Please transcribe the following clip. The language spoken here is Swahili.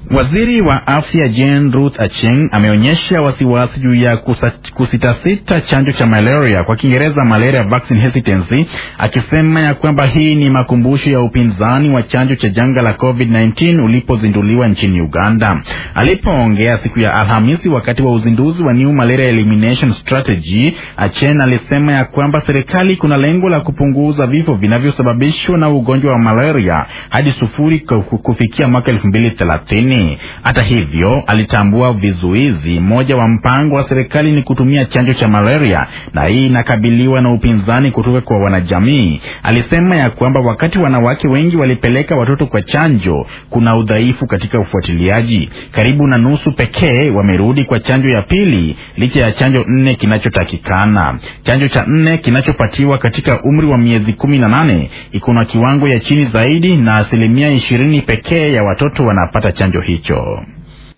Waziri wa afya Jane Ruth Acheng ameonyesha wasiwasi juu ya kusitasita chanjo cha malaria, kwa Kiingereza malaria vaccine hesitancy, akisema ya kwamba hii ni makumbusho ya upinzani wa chanjo cha janga la COVID-19 ulipozinduliwa nchini Uganda. Alipoongea siku ya Alhamisi wakati wa uzinduzi wa New Malaria Elimination Strategy, Acheng alisema ya kwamba serikali kuna lengo la kupunguza vifo vinavyosababishwa na ugonjwa wa malaria hadi sufuri kufikia mwaka elfu mbili thelathini. Hata hivyo, alitambua vizuizi. Moja wa mpango wa serikali ni kutumia chanjo cha malaria, na hii inakabiliwa na upinzani kutoka kwa wanajamii. Alisema ya kwamba wakati wanawake wengi walipeleka watoto kwa chanjo, kuna udhaifu katika ufuatiliaji. Karibu na nusu pekee wamerudi kwa chanjo ya pili, licha ya chanjo nne kinachotakikana. Chanjo cha nne kinachopatiwa katika umri wa miezi kumi na nane iko na kiwango ya chini zaidi, na asilimia ishirini pekee ya watoto wanapata chanjo hicho.